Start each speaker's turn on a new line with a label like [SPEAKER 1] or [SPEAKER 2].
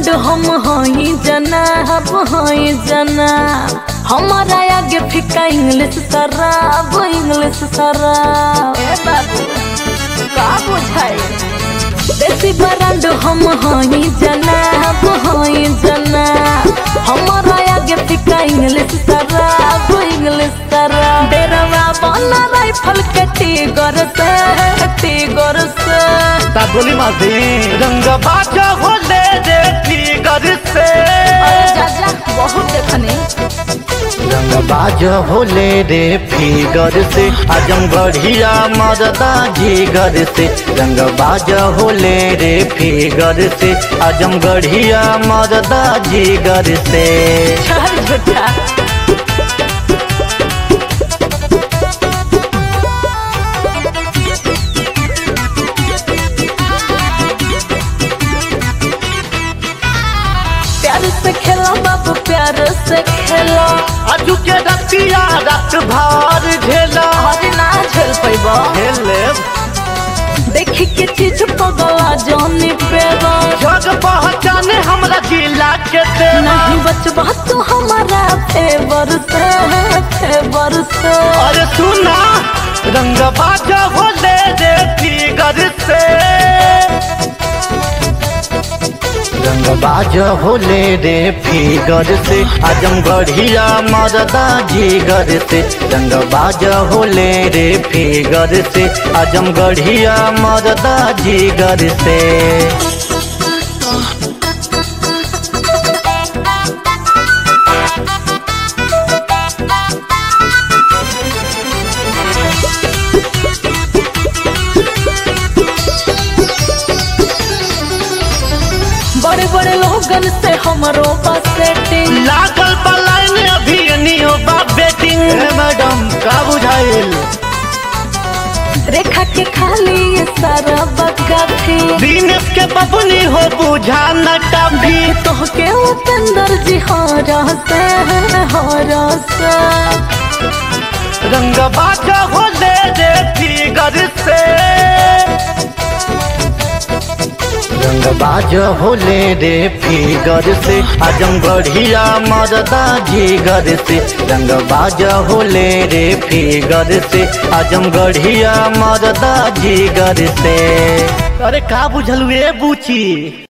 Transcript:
[SPEAKER 1] brand हम हई जनाब हई जनाब हमारा आगे फिका इंग्लिश शराब इंग्लिश शराब ए बाबू का बुझाई देसी ब्रांड हम हई जनाब हई जनाब हमारा आगे फिका इंग्लिश शराब इंग्लिश शराब डेरवा बना राइफल के टीगर से टीगर से
[SPEAKER 2] ता गोली मार दे रंग बाजा होले रे फिगर से
[SPEAKER 1] अरे जाजा बहुत देखने
[SPEAKER 2] रंग बाजा होले रे फिगर से आजम बढ़िया मरदा जिगर से रंग बाजा होले रे फिगर से आजम बढ़िया मरदा जिगर से
[SPEAKER 1] चल झूठा प्यार से खेलो बाबू प्यार से खेलो
[SPEAKER 2] अजू के रतिया रात भर झेला
[SPEAKER 1] हरी ना झेल पैबो
[SPEAKER 2] झेले
[SPEAKER 1] देखी के चीज पगला जानी पेबो
[SPEAKER 2] जग पहचाने हमरा जिला के तेरा
[SPEAKER 1] नहीं बचबा तू हमारा फेवर से फेवर से
[SPEAKER 2] अरे सुना रंग बाजा होले रे फिगर से रंग बाजा होले रे फिगर से आजम बढ़िया मरदा जिगर से रंग बाजा होले रे फिगर से आजम बढ़िया मरदा जिगर से
[SPEAKER 1] बड़े बड़े लोगन से हमरो पास सेटिंग
[SPEAKER 2] लागल पलायन अभी नियो बा बेटिंग मैडम का बुझाइल
[SPEAKER 1] रेखा के खाली ये सारा बगाथी
[SPEAKER 2] दिनेश के बबुनी हो बुझा न टभी
[SPEAKER 1] तो के उपेंद्र जी हरा से हरा से
[SPEAKER 2] रंग बाजा हो ले रे फिगर से रंग बाजा हो ले रे फिगर से आजम बढ़िया मरदा जिगर से रंग बाजा हो ले रे फिगर से आजम बढ़िया मरदा जिगर से अरे का बुझलू ए बूची